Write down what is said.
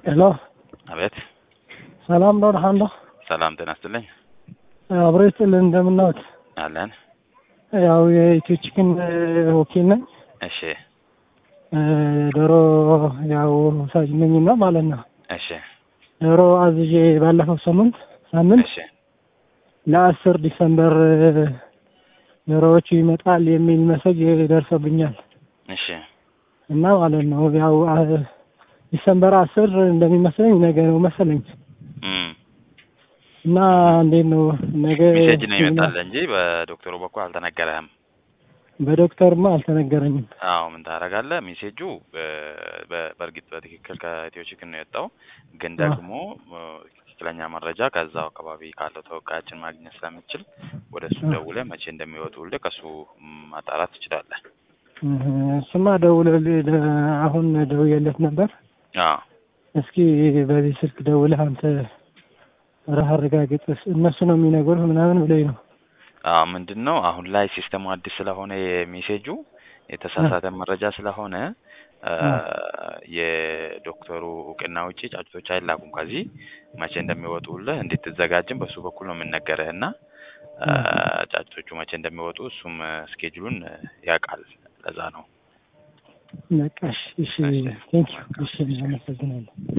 ሄሎ አቤት ሰላም ነው ደህና ነው? ሰላም ጤና ይስጥልኝ አብሮ ይስጥልን እንደምናውት አለን ያው የኢትዮ ቺክን ወኪል ነኝ። እሺ እ ዶሮ ያው ሳጅ ነኝና ማለት ነው። እሺ ዶሮ አዝዤ ባለፈው ሳምንት ሳምንት እሺ ለአስር ዲሰምበር ዶሮዎቹ ይመጣል የሚል መሰጅ ደርሶብኛል እሺ እና ማለት ነው ያው አ- ዲሰምበር አስር እንደሚመስለኝ ነገ ነው መሰለኝ እም እና እንዴት ነው ነገ ሜሴጅ ነው ይመጣል እንጂ በዶክተሩ በኩል አልተነገረህም። በዶክተርማ አልተነገረኝም። አዎ ምን ታደርጋለህ? ሜሴጁ በ- በ- በእርግጥ በትክክል ከኢትዮ ቺክን ነው የወጣው፣ ግን አዎ። ደግሞ እ፣ ትክክለኛ መረጃ ከዛው አካባቢ ካለው ተወካያችን ማግኘት ስለምችል ወደ እሱ አዎ። ደውለህ መቼ እንደሚወጡልህ ከእሱ ም፣ ማጣራት ትችላለህ። እህ፣ እሱማ ደውለልኝ ደ- አሁን ደውዬለት ነበር። አዎ እስኪ በዚህ ስልክ ደውለህ አንተ ራህ አረጋግጥ እነሱ ነው የሚነግሩህ ምናምን ብለኝ ነው። አዎ ምንድን ነው አሁን ላይ ሲስተሙ አዲስ ስለሆነ የሜሴጁ የተሳሳተ መረጃ ስለሆነ እ፣ የዶክተሩ እውቅና ውጪ ጫጩቶች አይላኩም። ከዚህ መቼ እንደሚወጡልህ እንድትዘጋጅም በሱ በኩል ነው የምንነገርህ እና እ፣ ጫጩቶቹ መቼ እንደሚወጡ እሱም ስኬጁሉን ያውቃል። ለዛ ነው። በቃ እሺ፣ እሺ፣ እሺ። ቴንኪው። እሺ፣ አመሰግናለሁ።